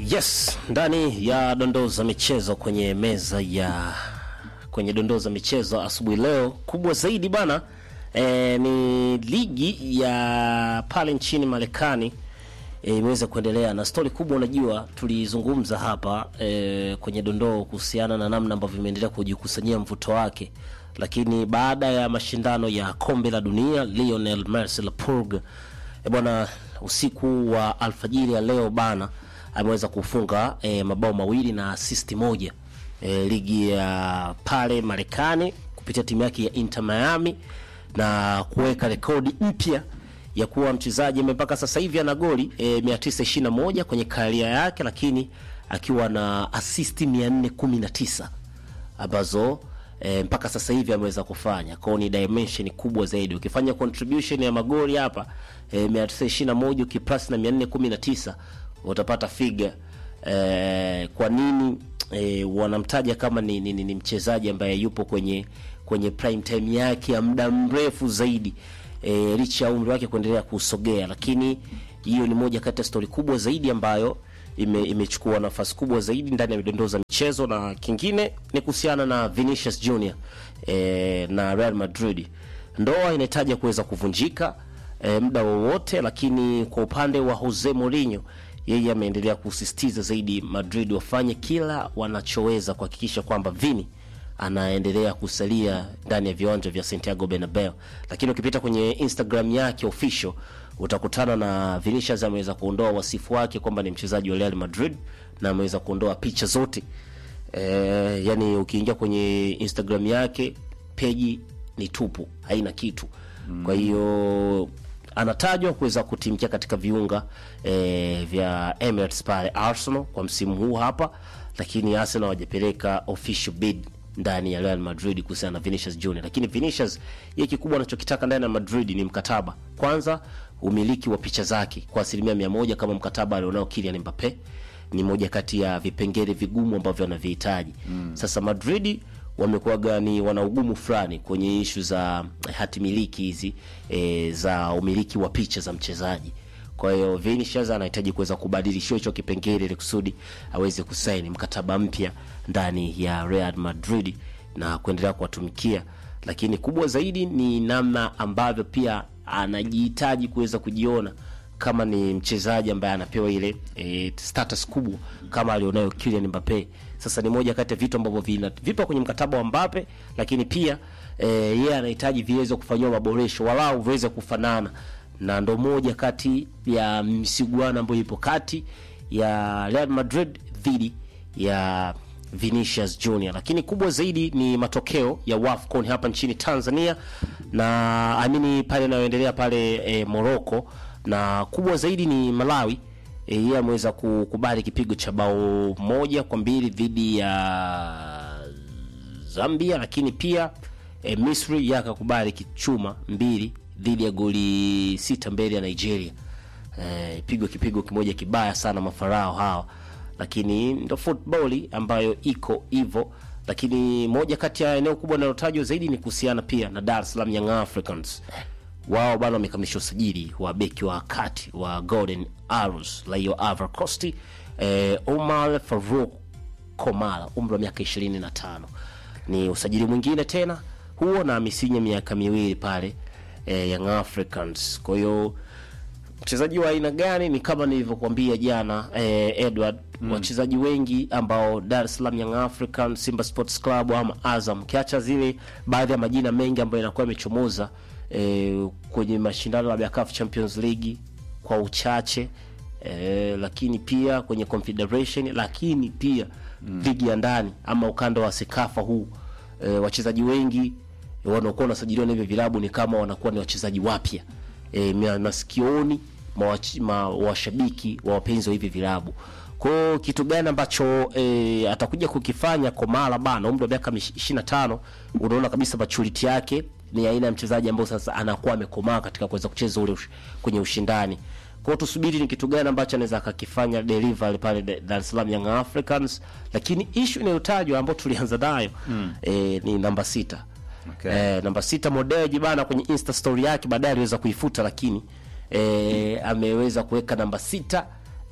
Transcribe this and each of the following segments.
Yes, ndani ya dondoo za michezo kwenye meza ya kwenye dondoo za michezo asubuhi leo, kubwa zaidi bana e, ni ligi ya pale nchini Marekani e, imeweza kuendelea na stori kubwa. Unajua, tulizungumza hapa e, kwenye dondoo kuhusiana na namna ambavyo imeendelea kujikusanyia mvuto wake, lakini baada ya mashindano ya kombe la dunia Lionel Messi la Purg e, bwana usiku wa alfajiri ya leo bana ameweza kufunga e, mabao mawili na asisti moja e, ligi ya pale Marekani kupitia timu yake ya Inter Miami na kuweka rekodi mpya ya kuwa mchezaji mpaka sasa hivi ana goli e, 921 kwenye karia yake, lakini akiwa na asisti 419 ambazo e, mpaka sasa hivi ameweza kufanya kwao. Ni dimension kubwa zaidi. Ukifanya contribution ya magoli hapa e, 921 ukiplus na 419 utapata figa e, kwa nini e, wanamtaja kama ni, ni, ni, ni mchezaji ambaye yupo kwenye kwenye prime time yake ya muda mrefu zaidi e, licha ya umri wake kuendelea kusogea, lakini hiyo ni moja kati ya stori kubwa zaidi ambayo ime, imechukua nafasi kubwa zaidi ndani ya midondoo za michezo, na kingine ni kuhusiana na Vinicius Junior e, na Real Madrid. Ndoa inahitaji kuweza kuvunjika e, muda wowote, lakini kwa upande wa Jose Mourinho yeye ameendelea kusisitiza zaidi Madrid wafanye kila wanachoweza kuhakikisha kwamba Vini anaendelea kusalia ndani ya viwanja vya Santiago Bernabeu. Lakini ukipita kwenye Instagram yake official utakutana na Vinicius ameweza kuondoa wasifu wake kwamba ni mchezaji wa Real Madrid na ameweza kuondoa picha zote e, yani ukiingia kwenye Instagram yake peji ni tupu, haina kitu mm. Kwa hiyo anatajwa kuweza kutimkia katika viunga e, vya Emirates pale Arsenal kwa msimu huu hapa, lakini Arsenal hawajapeleka official bid ndani ya Real Madrid kuhusiana na Vinicius Junior. Lakini Vinicius yeye kikubwa anachokitaka ndani ya Madrid ni mkataba kwanza, umiliki wa picha zake kwa asilimia mia moja kama mkataba alionao Kylian Mbappe ni moja kati ya vipengele vigumu ambavyo anavihitaji mm. Sasa Madrid wamekuwaga ni wana ugumu fulani kwenye ishu za hati miliki hizi e, za umiliki wa picha za mchezaji. Kwa hiyo Vinicius anahitaji kuweza kubadilishiwa hicho kipengele ili kusudi aweze kusaini mkataba mpya ndani ya Real Madrid na kuendelea kuwatumikia, lakini kubwa zaidi ni namna ambavyo pia anajihitaji kuweza kujiona kama ni mchezaji ambaye anapewa ile e, status kubwa kama alionayo Kylian Mbappe. Sasa ni moja kati ya vitu ambavyo vina vipo kwenye mkataba wa Mbappe, lakini pia e, yeye anahitaji viweze kufanyiwa maboresho walau viweze kufanana, na ndo moja kati ya msiguano ambayo ipo kati ya Real Madrid dhidi ya Vinicius Junior, lakini kubwa zaidi ni matokeo ya WAFCON hapa nchini Tanzania na amini pale inayoendelea pale e, Morocco na kubwa zaidi ni Malawi e, yeye ameweza kukubali kipigo cha bao moja kwa mbili dhidi ya Zambia, lakini pia e, Misri yeye akakubali kichuma mbili dhidi ya goli sita mbele ya Nigeria. E, pigo kipigo kimoja kibaya sana mafarao hawa, lakini ndo football ambayo iko hivyo. Lakini moja kati ya eneo kubwa linalotajwa zaidi ni kuhusiana pia na Dar es Salaam Young Africans wao bana wamekamilisha usajili wa beki wa kati wa Golden Arrows Raio Ivory Coast eh, Omar Farouk Komala umri wa miaka 25. Ni usajili mwingine tena huo na amesinya miaka miwili pale eh, Young Africans. Kwa hiyo mchezaji wa aina gani? Ni kama nilivyokuambia jana eh, Edward mm. wachezaji wengi ambao Dar es Salaam Young Africans, Simba Sports Club ama Azam, kiacha zile baadhi ya majina mengi ambayo inakuwa yamechomoza E, kwenye mashindano ya CAF Champions League kwa uchache e, lakini pia kwenye Confederation, lakini pia mm. ligi ya ndani ama ukanda wa Sekafa huu e, wachezaji wengi e, wanaokuwa wanasajiliwa na hivyo vilabu ni kama wanakuwa ni wachezaji wapya e, masikioni ma washabiki wa wapenzi wa hivi vilabu. Kwa kitu gani ambacho e, atakuja kukifanya Komala bana, umri wa miaka 25, unaona kabisa maturity yake ni aina ya mchezaji ambao sasa anakuwa amekomaa katika kuweza kucheza ule ush, kwenye ushindani. Kwa hiyo tusubiri ni kitu gani ambacho anaweza akakifanya delivery pale Dar es Salaam Young Africans, lakini issue inayotajwa ambayo tulianza nayo mm. e, ni namba sita. Okay. E, namba sita Modeji bana kwenye Insta story yake baadaye aliweza kuifuta, lakini e, ameweza kuweka namba sita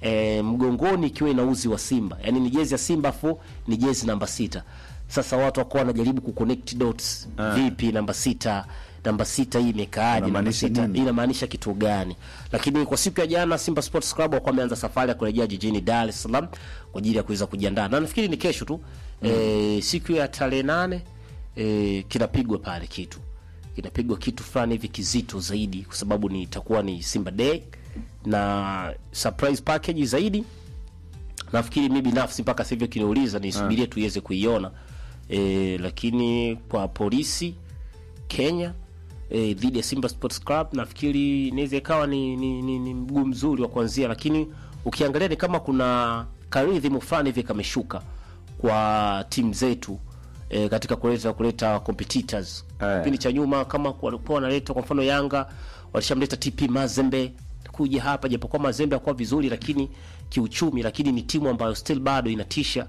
e, mgongoni ikiwa ina uzi wa Simba, yaani ni jezi ya Simba afu ni jezi namba sita. Sasa watu wako wanajaribu kuconnect dots vipi, namba sita namba sita hii imekaaje? Namba Inamaanisha sita nini? inamaanisha kitu gani? Lakini kwa siku ya jana Simba Sports Club walikuwa wameanza safari ya kurejea jijini Dar es Salaam kwa ajili ya kuweza kujiandaa, na nafikiri ni kesho tu e, siku ya tarehe nane e, kinapigwa pale kitu kinapigwa kitu fulani hivi kizito zaidi, kwa sababu ni itakuwa ni Simba Day na surprise package zaidi. Nafikiri mi binafsi mpaka sasa hivi kiniuliza nisubirie tuiweze kuiona e, lakini kwa polisi Kenya e, dhidi ya Simba Sports Club nafikiri inaweza ikawa ni, ni, ni, ni mguu mzuri wa kuanzia, lakini ukiangalia ni kama kuna karidhimu fulani hivi kameshuka kwa timu zetu e, katika kuleta kuleta competitors Eh. kipindi cha nyuma kama walikuwa wanaleta kwa mfano Yanga walishamleta TP Mazembe kuja hapa, japokuwa Mazembe hakuwa vizuri, lakini kiuchumi, lakini ni timu ambayo still bado inatisha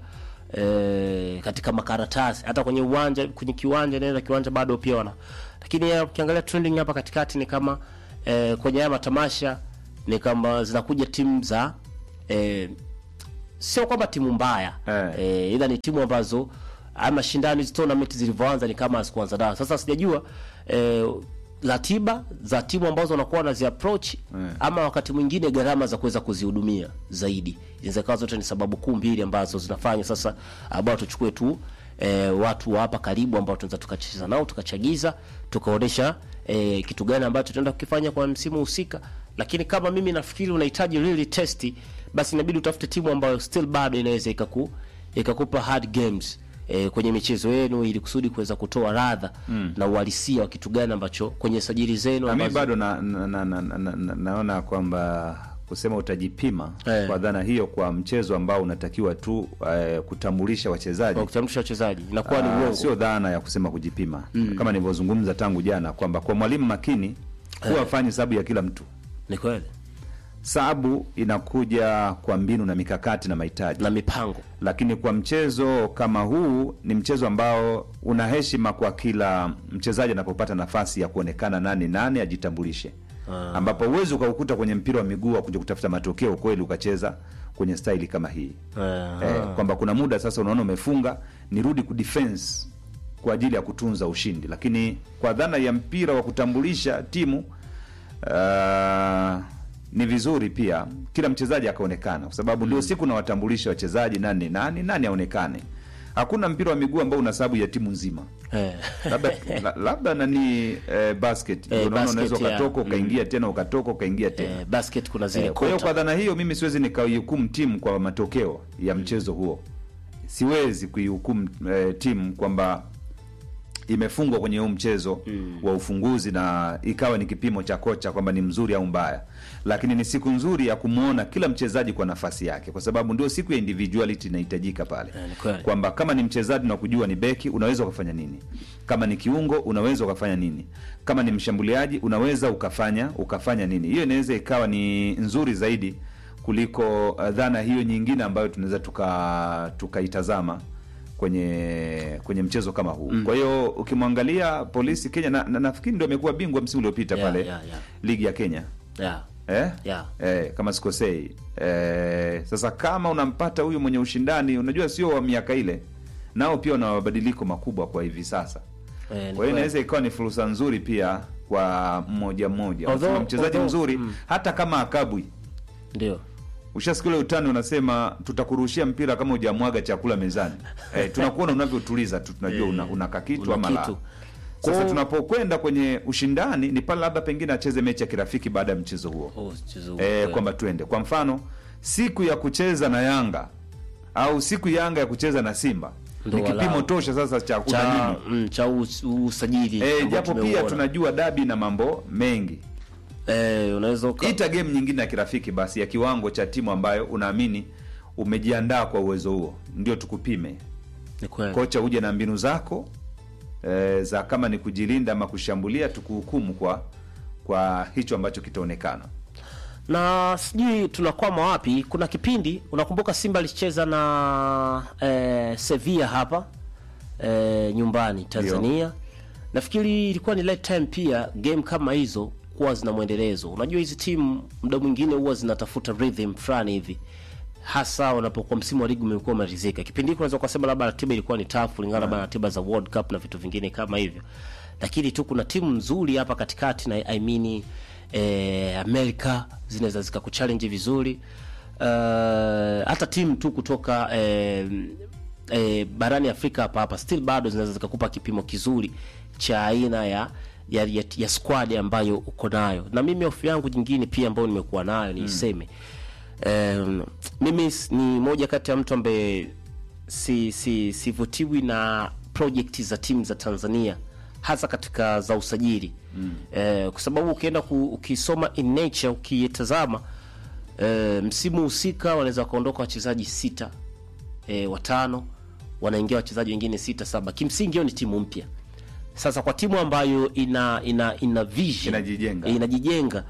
eh, katika makaratasi, hata kwenye uwanja, kwenye kiwanja, nenda kiwanja bado pia wana, lakini ya, ukiangalia trending hapa katikati ni kama eh, kwenye haya matamasha ni kama zinakuja timu za eh, sio kwamba timu mbaya Eh. eh, ila ni timu ambazo haya mashindano hizi tournament zilivyoanza ni kama hazikuanza dawa. Sasa sijajua eh, ratiba za timu ambazo wanakuwa wanazi approach ama wakati mwingine gharama za kuweza kuzihudumia zaidi, inaweza kuwa zote ni sababu kuu mbili ambazo zinafanya sasa ambao tuchukue tu eh, watu wa hapa karibu ambao tunaweza tukacheza nao tukachagiza tukaonesha eh, kitu gani ambacho tunaenda kukifanya kwa msimu husika, lakini kama mimi nafikiri unahitaji really testi, basi inabidi utafute timu ambayo still bado inaweza ikaku ikakupa hard games eh, kwenye michezo yenu ili kusudi kuweza kutoa radha na uhalisia wa kitu gani ambacho kwenye sajili zenu Na mimi ambazo- bado na, na, na, na, na, na, naona kwamba kusema utajipima Eh. kwa dhana hiyo kwa mchezo ambao unatakiwa tu eh, kutambulisha wachezaji kwa kutambulisha wachezaji inakuwa ni Ah, uongo. sio dhana ya kusema kujipima kama nilivyozungumza tangu jana kwamba kwa mwalimu makini huwa afanyi sababu ya kila mtu Ni kweli sababu inakuja kwa mbinu na mikakati na mahitaji na mipango lakini kwa mchezo kama huu ni mchezo ambao una heshima kwa kila mchezaji anapopata nafasi ya kuonekana nani nani ajitambulishe ambapo huwezi ukaukuta kwenye mpira wa miguu wa kuja kutafuta matokeo kweli ukacheza kwenye staili kama hii Eh, eh, kwamba kuna muda sasa unaona umefunga nirudi kudefense kwa ajili ya kutunza ushindi lakini kwa dhana ya mpira wa kutambulisha timu uh, ni vizuri pia kila mchezaji akaonekana kwa sababu ndio siku nawatambulisha wachezaji nani nani nani aonekane hakuna mpira wa miguu ambao una sababu ya timu nzima eh. labda la, labda nani eh, basket ndio unaona basket, unaweza yeah. ukatoka ukaingia tena ukatoka ukaingia tena Eh, basket kuna zile Eh, kwa hiyo kota. kwa dhana hiyo mimi siwezi nikaihukumu timu kwa matokeo ya mchezo huo siwezi kuihukumu eh, timu kwamba imefungwa kwenye huu mchezo wa ufunguzi na ikawa ni kipimo cha kocha kwamba ni mzuri au mbaya lakini ni siku nzuri ya kumwona kila mchezaji kwa nafasi yake kwa sababu ndio siku ya individuality inahitajika pale Eh, ni kweli. kwamba kama ni mchezaji na kujua ni beki unaweza ukafanya nini kama ni kiungo unaweza ukafanya nini kama ni mshambuliaji unaweza ukafanya ukafanya nini hiyo inaweza ikawa ni nzuri zaidi kuliko uh, dhana hiyo nyingine ambayo tunaweza tuka tukaitazama kwenye kwenye mchezo kama huu kwa hiyo ukimwangalia polisi kenya na, na nafikiri ndio amekuwa bingwa msimu uliopita Yeah, pale yeah, yeah. ligi ya kenya yeah. eh? Yeah. Eh, kama sikosei eh, sasa kama unampata huyu mwenye ushindani unajua sio wa miaka ile nao pia wana mabadiliko makubwa kwa hivi sasa Eh, ni kwa hiyo kweli. inaweza ikawa ni fursa nzuri pia kwa mmoja mmoja Although- Wanasema mchezaji although- mzuri hata kama akabwi ndio ushasikia ule utani unasema tutakurushia mpira kama hujamwaga chakula mezani eh, tunakuona unavyotuliza tu tunajua una, una kakitu una ama la kitu. sasa Kwa- tunapokwenda kwenye ushindani ni pale labda pengine acheze mechi ya kirafiki baada ya mchezo huo Oh, mchezo huu, eh, kweli. kwamba twende kwa mfano siku ya kucheza na yanga au siku yanga ya kucheza na simba Ndo ni kipimo walau. tosha sasa cha kuna cha, nini mm, cha us- usajili eh, ambao japo pia tumeuona. tunajua dabi na mambo mengi eh, unaweza uka- ita game nyingine ya kirafiki basi ya kiwango cha timu ambayo unaamini umejiandaa kwa uwezo huo ndio tukupime ni kweli. kocha uje na mbinu zako e, za kama ni kujilinda ama kushambulia tukuhukumu kwa kwa hicho ambacho kitaonekana na sijui tunakwama wapi. Kuna kipindi unakumbuka Simba alicheza na eh, Sevilla hapa eh, nyumbani Tanzania. Nafikiri ilikuwa ni late time pia game kama hizo kuwa zina mwendelezo. Unajua hizi timu muda mwingine huwa zinatafuta rhythm fulani hivi, hasa unapokuwa msimu wa ligi umekuwa umalizika. Kipindi hiki unaweza kusema labda ratiba ilikuwa ni tafu kulingana na ratiba za World Cup na vitu vingine kama hivyo, lakini tu kuna timu nzuri hapa katikati na I mean eh, Amerika zinaweza zikakuchallenge vizuri uh, hata timu tu kutoka eh, eh, barani Afrika hapa hapa still bado zinaweza zikakupa kipimo kizuri cha aina ya ya, ya, ya squad ambayo uko nayo, na mimi hofu yangu nyingine pia ambayo nimekuwa nayo niiseme, um, mimi s- ni moja kati ya mtu ambaye si si sivutiwi na project za timu za Tanzania hasa katika za usajili mm. eh, kwa sababu ukienda ku, ukisoma in nature ukitazama eh, msimu husika wanaweza wakaondoka wachezaji sita eh, watano wanaingia wachezaji wengine sita saba. Kimsingi hiyo ni timu mpya. Sasa kwa timu ambayo ina ina ina vision Inajijenga. eh, inajijenga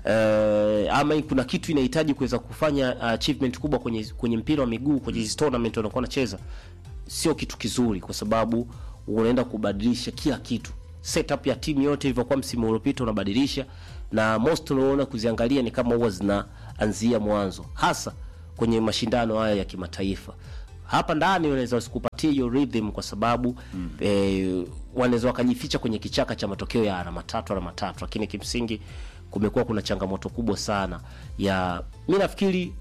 eh, ama kuna kitu inahitaji kuweza kufanya achievement kubwa kwenye kwenye mpira wa miguu kwenye hizi tournament wanakuwa wanacheza, sio kitu kizuri, kwa sababu unaenda kubadilisha kila kitu. Setup ya timu yote ilivyokuwa msimu uliopita unabadilisha, na most unaona kuziangalia ni kama huwa zinaanzia mwanzo, hasa kwenye mashindano haya ya kimataifa. Hapa ndani wanaweza wasikupatie hiyo rhythm kwa sababu mm. eh, wanaweza wakajificha kwenye kichaka cha matokeo ya alama tatu alama tatu, lakini kimsingi kumekuwa kuna changamoto kubwa sana ya mi nafikiri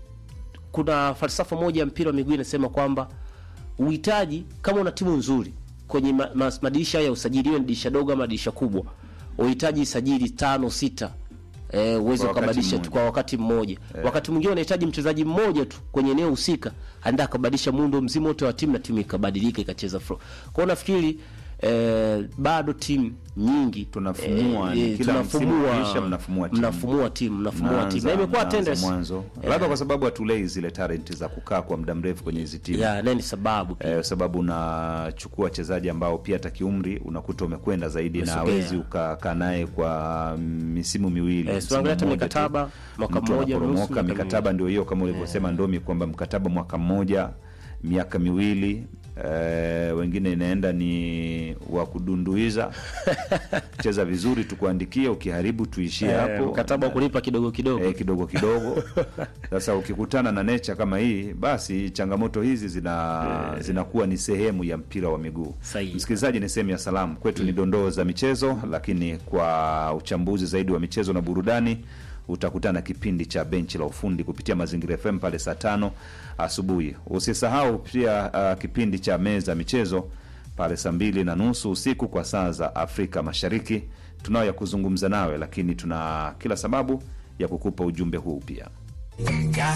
kuna falsafa moja ya mpira wa miguu inasema kwamba uhitaji kama una timu nzuri kwenye ma, ma, madirisha ya usajili, iwe ni dirisha dogo ama dirisha kubwa, uhitaji sajili tano sita eh, uweze Kwa wakati ukabadilisha tu mmoja. kwa wakati mmoja. Wakati mwingine unahitaji mchezaji mmoja tu kwenye eneo husika, aenda akabadilisha muundo mzima wote wa timu na timu ikabadilika ikacheza flow. Kwa hiyo nafikiri eh, bado timu nyingi Tunafumua, ni kila msimu ukiisha mnafumua timu. mnafumua timu mnafumua timu Mnaanza- na imekuwa mnaanza tendency mwanzo labda kwa sababu hatulei zile talent za kukaa kwa muda mrefu kwenye hizi timu ya nani sababu pia. eh, kwa sababu unachukua wachezaji ambao pia hata kiumri unakuta umekwenda zaidi na Umesogea. hawezi ukakaa naye kwa misimu miwili Eh, msimu tuangalie hata mmoja tu. mikataba, mwaka Mtu mmoja, anaporomoka, nusu, miaka mikataba ndio hiyo kama ulivyosema Ndomi kwamba mkataba mwaka mmoja miaka miwili eh, wengine inaenda ni wa kudunduiza cheza vizuri tukuandikie ukiharibu tuishie Eh, hapo mkataba wa kulipa kidogo kidogo eh, kidogo kidogo. Sasa ukikutana na nature kama hii, basi changamoto hizi zina zinakuwa ni sehemu ya mpira wa miguu. Sahihi. Msikilizaji, ni sehemu ya salamu kwetu, ni dondoo za michezo, lakini kwa uchambuzi zaidi wa michezo na burudani utakutana na kipindi cha benchi la ufundi kupitia Mazingira FM pale saa tano asubuhi. Usisahau pia uh, kipindi cha meza ya michezo pale saa mbili na nusu usiku kwa saa za Afrika Mashariki. Tunayo ya kuzungumza nawe, lakini tuna kila sababu ya kukupa ujumbe huu pia. Gas